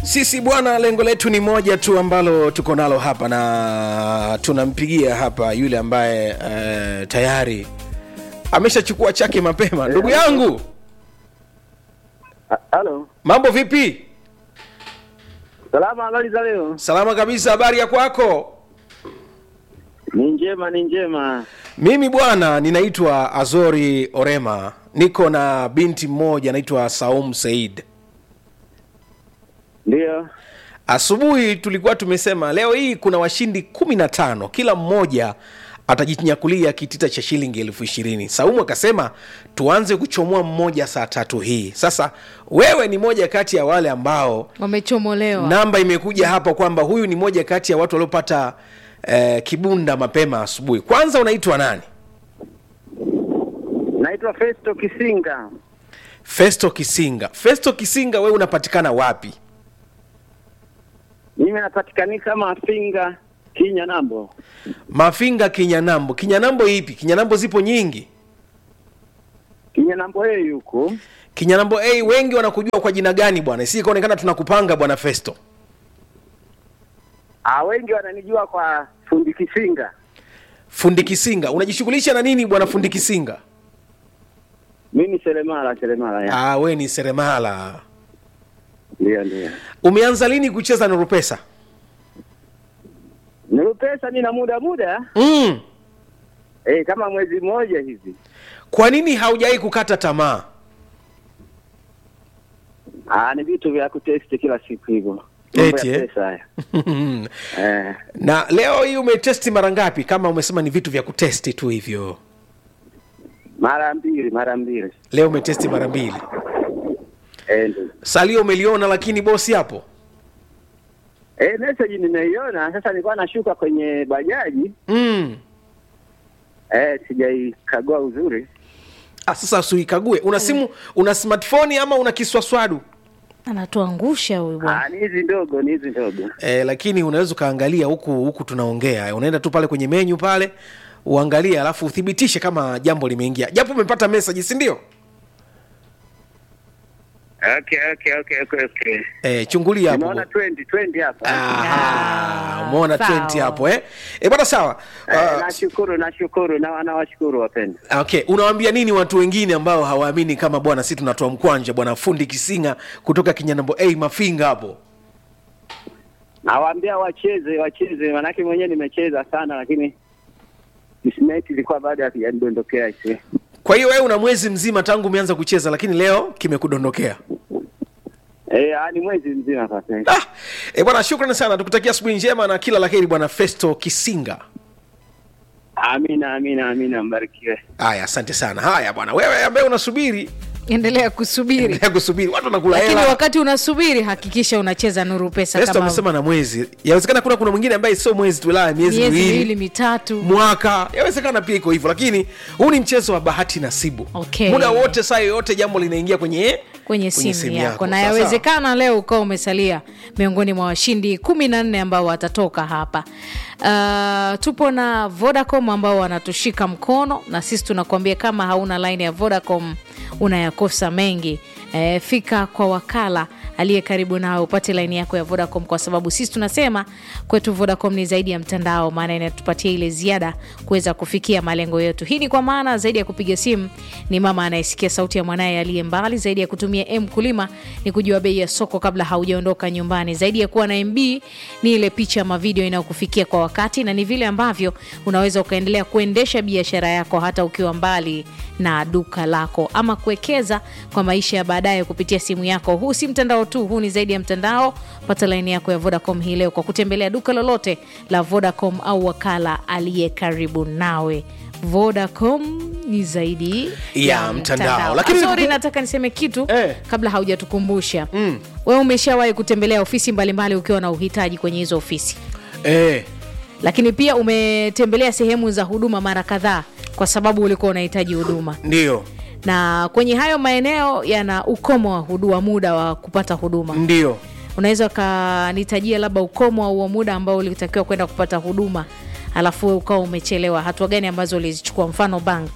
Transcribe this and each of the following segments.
Sisi bwana, lengo letu ni moja tu ambalo tuko nalo hapa, na tunampigia hapa yule ambaye uh, tayari ameshachukua chake mapema. Ndugu yangu, Ha- Halo, mambo vipi? salama. Habari za leo? Salama kabisa. Habari ya kwako? Ni njema, ni njema. Mimi bwana, ninaitwa Azori Orema, niko na binti mmoja anaitwa Saum Said. Ndio, Asubuhi tulikuwa tumesema leo hii kuna washindi kumi na tano, kila mmoja atajinyakulia kitita cha shilingi elfu ishirini. Saumu akasema tuanze kuchomoa mmoja saa tatu hii. Sasa wewe ni moja kati ya wale ambao wamechomolewa namba imekuja hapa kwamba huyu ni moja kati ya watu waliopata eh, kibunda mapema asubuhi. Kwanza unaitwa nani? naitwa Festo Kisinga. Festo Kisinga. Festo Kisinga, wewe unapatikana wapi? Mimi napatikanika Mafinga, Kinya Nambo. Mafinga, Kinyanambo. Kinyanambo ipi? Kinyanambo zipo nyingi. Kinya Nambo yeye yuko Kinyanambo A, wengi wanakujua kwa jina gani bwana? Si ikaonekana tunakupanga bwana Festo. ah, wengi wananijua kwa fundi Kisinga. Fundi Kisinga, unajishughulisha na nini bwana Fundi Kisinga? Mimi seremala, seremala ya. Ah, we ni seremala. Ndio, ndio. Umeanza lini kucheza Nuru Pesa? Nilipesa nina muda muda Mm. eh, kama mwezi mmoja hivi. Kwa nini haujawahi kukata tamaa? Ah, ni vitu vya kutesti kila siku hivyo. Mambo Eti, ya eh? pesa haya. Eh, na leo hii umetesti mara ngapi? Kama umesema ni vitu vya kutesti tu hivyo, mara mbili, mara mbili. leo umetesti mara mbili. Eh, ndio. Salio umeliona, lakini bosi hapo Eh, message nimeiona. Sasa nilikuwa nashuka kwenye bajaji mm. eh, sijaikagua uzuri. Ah, sasa usiikague. Una simu, una smartphone ama una kiswaswadu? anatuangusha huyu bwana Ah, ni hizi ndogo, ni hizi ndogo. Eh, lakini unaweza ukaangalia huku huku tunaongea, unaenda tu pale kwenye menyu pale uangalie, alafu uthibitishe kama jambo limeingia, japo umepata message, si ndio? Okay, okay, okay, okay, okay. Eh, chungulia hapo. Nimeona 20, 20 hapa. Ah, Ah, umeona sawa. 20 hapo eh? Eh, bwana sawa. Eh, Ah, nashukuru, nashukuru na nawashukuru wapendwa. Okay, unawaambia nini watu wengine ambao hawaamini kama bwana si tunatoa mkwanja bwana fundi Kisinga kutoka Kinyanambo A Mafinga hapo? Nawaambia wacheze, wacheze manake mwenyewe nimecheza sana lakini kismeti ilikuwa bado hakijanidondokea isi. Kwa hiyo wewe una mwezi mzima tangu umeanza kucheza, lakini leo kimekudondokea. Eh, ah, ni mwezi mzima sasa. Ah, eh, bwana shukrani sana, tukutakia asubuhi njema na kila laheri bwana Festo Kisinga. Amina, amina, amina, mbarikiwe. Haya, asante sana. Haya bwana, wewe ambaye unasubiri endelea kusubiri endelea kusubiri, watu wanakula lakini hela. wakati unasubiri hakikisha unacheza nuru pesa Festo kama amesema na mwezi, yawezekana kuna kuna mwingine ambaye sio mwezi tu, la miezi miezi miwili miwili mitatu mwaka yawezekana pia iko hivyo lakini huu ni mchezo wa bahati nasibu Okay. muda wote saa yoyote jambo linaingia kwenye kwenye simu, yako, na Sawa, yawezekana leo ukawa umesalia miongoni mwa washindi kumi na nne ambao watatoka hapa uh, tupo na vodacom ambao wanatushika mkono na sisi tunakuambia kama hauna line ya vodacom unayakosa mengi e, fika kwa wakala aliye karibu nawe upate laini yako ya vodacom kwa sababu sisi tunasema kwetu vodacom ni zaidi ya mtandao maana inatupatia ile ziada kuweza kufikia malengo yetu hii ni kwa maana zaidi ya kupiga simu ni mama anayesikia sauti ya mwanaye aliye mbali zaidi ya kutumia m kulima ni kujua bei ya soko kabla haujaondoka nyumbani zaidi ya kuwa na mb ni ile picha ama video inayokufikia kwa wakati na ni vile ambavyo unaweza ukaendelea kuendesha biashara yako hata ukiwa mbali na duka lako ama kuwekeza kwa maisha ya baadaye kupitia simu yako huu si mtandao tu huu ni zaidi ya mtandao pata laini yako ya vodacom hii leo kwa kutembelea duka lolote la vodacom au wakala aliye karibu nawe vodacom ni zaidi Ya mtandao. Lakini Sorry, niku- nataka niseme kitu Eh. kabla haujatukumbusha mm. wewe umeshawahi kutembelea ofisi mbalimbali ukiwa na uhitaji kwenye hizo ofisi eh, lakini pia umetembelea sehemu za huduma mara kadhaa kwa sababu ulikuwa unahitaji huduma ndio na kwenye hayo maeneo yana ukomo wa huduma muda wa kupata huduma ndio unaweza ukanitajia labda ukomo wa huo muda ambao ulitakiwa kwenda kupata huduma alafu wewe ukawa umechelewa hatua gani ambazo ulizichukua mfano bank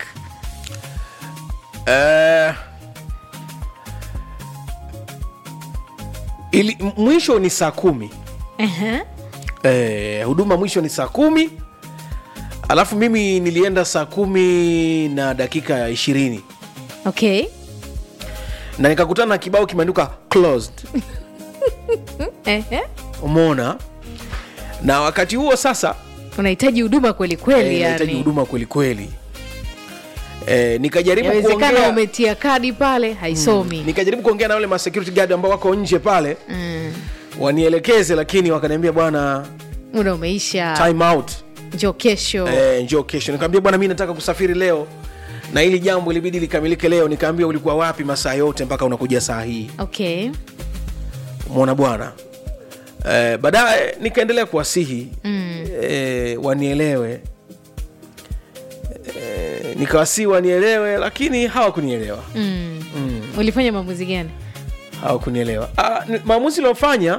eh, ili m- mwisho ni saa kumi Ehe. eh, huduma mwisho ni saa kumi alafu mimi nilienda saa kumi na dakika ishirini okay na nikakutana na kibao kimeandikwa closed Ehe. umeona na wakati huo sasa unahitaji huduma kweli kweli eh, nahitaji yani huduma kwelikweli eh, nikajaribu yawezekana kuongea umetia kadi pale haisomi nikajaribu kuongea na wale ma security guard ambao wako nje pale mm. wanielekeze lakini wakaniambia bwana muda umeisha time out njo kesho eh, njoo kesho nikaambia bwana mi nataka kusafiri leo na hili jambo ilibidi likamilike leo nikaambia ulikuwa wapi masaa yote mpaka unakuja saa hii okay mwona bwana eh, baadaye nikaendelea kuwasihi mm. eh, wanielewe eh, nikawasihi wanielewe lakini hawakunielewa Mm. mm, ulifanya maamuzi gani hawakunielewa ah, ni- maamuzi iliofanya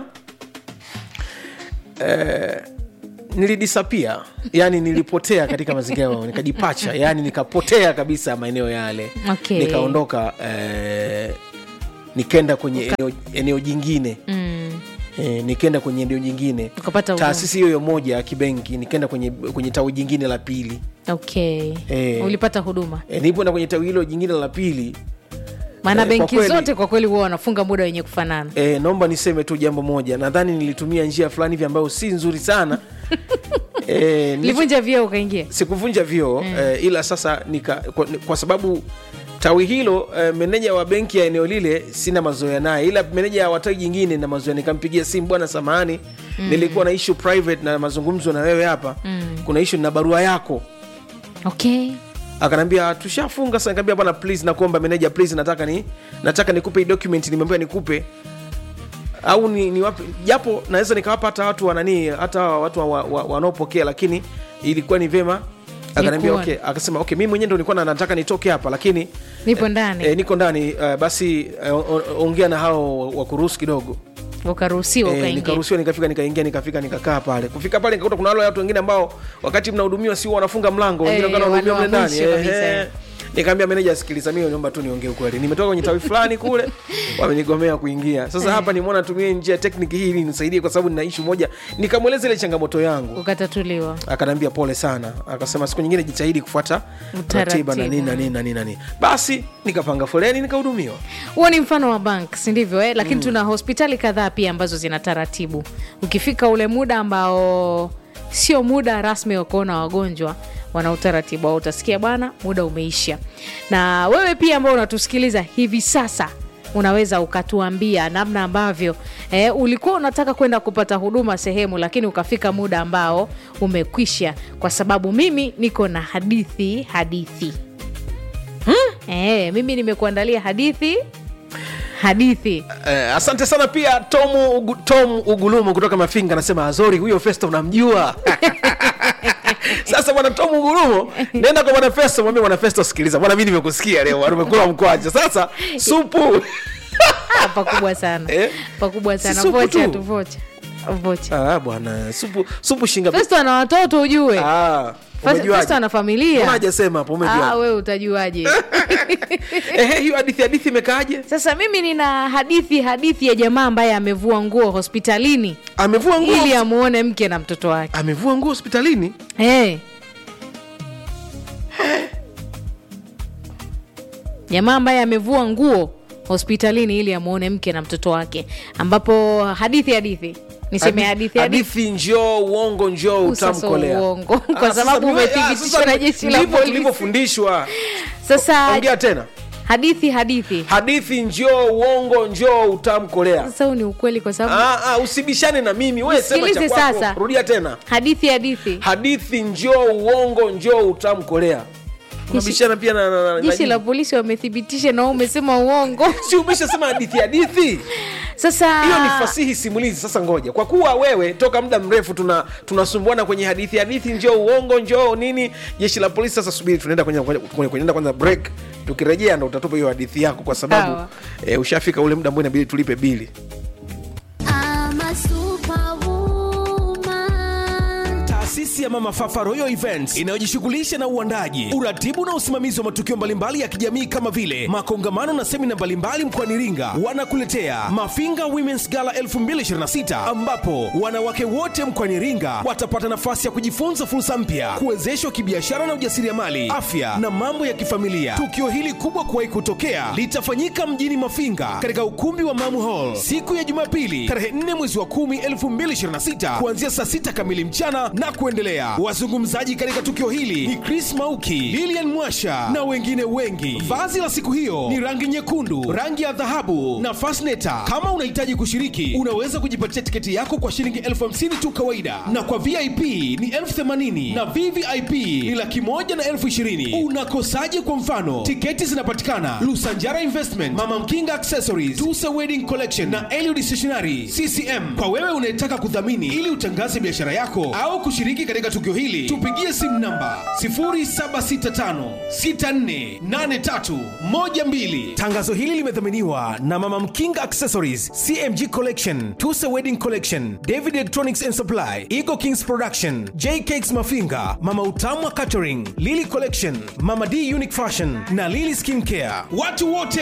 eh, nilidisapia yani nilipotea katika mazingira yao nikajipacha yani nikapotea kabisa maeneo yale Okay. nikaondoka eh, nikenda kwenye eneo, eneo jingine mm. e, nikaenda kwenye eneo jingine ukapata huduma. taasisi hiyo hiyo moja ya kibenki nikaenda kwenye, kwenye tawi jingine la pili okay Eh. ulipata huduma e, nilipoenda kwenye tawi hilo jingine la pili maana Eh, kwa benki kweli- zote kwa kweli huwa wanafunga muda wenye kufanana e, naomba niseme tu jambo moja nadhani nilitumia njia fulani hivi ambayo si nzuri sana e, nilicho- livunja vyeo ukaingia sikuvunja vyoo mm. eh, ila sasa nika, kwa, kwa sababu tawi hilo eh, meneja wa benki ya eneo lile sina mazoea naye ila meneja wa tawi jingine na mazoea nikampigia simu bwana samahani mm. nilikuwa na issue private na mazungumzo na wewe hapa mm. kuna issue na barua yako okay akanambia tushafunga sasa nikamwambia bwana please nakuomba meneja please nataka ni nataka nikupe hii document nimeambiwa nikupe au ni, ni wapi japo naweza nikawapa hata watu wananii hata watu wa- wa- wa- wanaopokea lakini ilikuwa ni vema akaniambia Nikuone. okay akasema okay mimi mwenyewe ndo nilikuwa na- nataka nitoke hapa lakini nipo ndani eh, niko ndani uh, basi uh, ongea na hao wakuruhusu kidogo ukaruhusiwa Eh, ukaingia nikaruhusiwa nikafika nikaingia nikafika nikakaa pale kufika pale nikakuta kuna wale watu wengine ambao wakati mnahudumiwa si wanafunga mlango wengine Eh, wakawa wanahudumiwa mle wale wa ndani mwisho kabisa, Eh, eh. nikaambia meneja sikiliza mimi naomba tu niongee ukweli nimetoka kwenye tawi fulani kule wamenigomea kuingia sasa hapa nimeona tumie njia tekniki hii ili nisaidie kwa sababu nina ishu moja nikamweleza ile changamoto yangu ukatatuliwa akaniambia pole sana akasema siku nyingine jitahidi kufuata Utaratibu. ratiba na nini na nini na nini na nini basi nikapanga foleni nikahudumiwa huo ni mfano wa bank sindivyo eh? lakini tuna hospitali kadhaa pia ambazo zina taratibu ukifika ule muda ambao sio muda rasmi wa kuona wagonjwa wana utaratibu au utasikia bwana muda umeisha na wewe pia ambao unatusikiliza hivi sasa unaweza ukatuambia namna ambavyo eh, ulikuwa unataka kwenda kupata huduma sehemu lakini ukafika muda ambao umekwisha kwa sababu mimi niko na hadithi hadithi Eh, mimi nimekuandalia hadithi hadithi Eh, asante sana pia Tom, Ugu, Tom Ugulumu kutoka Mafinga anasema Azori, huyo Festo unamjua? Sasa bwana Tom Ugulumu, nenda kwa bwana Festo, mwambie bwana Festo, sikiliza bwana, mimi nimekusikia leo, bwana, umekula mkwacha. Sasa supu Ah, pakubwa sana Eh? pakubwa Si sana supu vocha tu. tu vocha vocha ah, bwana supu supu shinga festo ana watoto ujue ah, Fes- umejuaje? festo ana Mbona familia hajasema hapo, ah, umejuaje? we utajuaje Ehe, hiyo hadithi hadithi imekaaje? sasa mimi nina hadithi hadithi ya jamaa ambaye amevua nguo hospitalini Amevua nguo ili amuone mke na mtoto wake amevua nguo hospitalini hey. jamaa ambaye amevua nguo hospitalini ili amuone mke na mtoto wake ambapo hadithi hadithi niseme hadithi hadithi hadithi njoo uongo njoo Sasa utamkolea uongo, kwa Ah, sasa sababu mimi- ah, umethibitishwa sasa na jeshi la ndivyo polisi. tulivyofundishwa sasa ongea tena hadithi hadithi hadithi njoo uongo njoo utamkolea sasa huu ni ukweli kwa sababu ah, ah, usibishane na mimi we sema cha Nisikilize kwako sasa. rudia tena hadithi hadithi hadithi njoo uongo njoo utamkolea unabishana pia na, na, na, jeshi na la polisi wamethibitisha na wewe umesema uongo si umeshasema hadithi hadithi sasa hiyo ni fasihi simulizi sasa ngoja kwa kuwa wewe toka muda mrefu tuna tunasumbuana kwenye hadithi hadithi njoo uongo njoo nini jeshi la polisi sasa subiri tunaenda kwenye kwenye kuenda kwanza break tukirejea ndo utatupa hiyo hadithi yako kwa sababu Sawa. e, ushafika ule muda ambao inabidi tulipe bili I'm a superwoman. taasisi taasisi ya Mama Fafa Royal Events inayojishughulisha na uandaji, uratibu na usimamizi wa matukio mbalimbali ya kijamii kama vile makongamano na semina mbalimbali mkoani Iringa, wanakuletea Mafinga Women's Gala 2026 ambapo wanawake wote mkoani Iringa watapata nafasi ya kujifunza fursa mpya, kuwezeshwa kibiashara na ujasiriamali, afya na mambo ya kifamilia. Tukio hili kubwa kuwahi kutokea litafanyika mjini Mafinga katika ukumbi wa Mamu Hall siku ya Jumapili tarehe 4 mwezi wa 10 2026 kuanzia saa 6 kamili mchana na kuendelea. Wazungumzaji katika tukio hili ni Chris Mauki, Lilian Mwasha na wengine wengi. Vazi la siku hiyo ni rangi nyekundu, rangi ya dhahabu na fasneta. Kama unahitaji kushiriki, unaweza kujipatia tiketi yako kwa shilingi elfu hamsini tu kawaida, na kwa VIP ni elfu themanini na VVIP ni laki moja na elfu ishirini. Unakosaje? Kwa mfano, tiketi zinapatikana Lusanjara Investment, Mama Mkinga Accessories, Tusa Wedding Collection na Eliud Stationery CCM. Kwa wewe unayetaka kudhamini ili utangaze biashara yako au kushiriki katika tukio hili, tupigie simu namba 0765648312. Tangazo hili limedhaminiwa na Mama Mkinga Accessories, CMG Collection, Tusa Wedding Collection, David Electronics and Supply, Eagle Kings Production, J Cakes Mafinga, Mama Utamwa Catering, Lily Collection, Mama D Unique Fashion na Lily Skin Care. Watu wote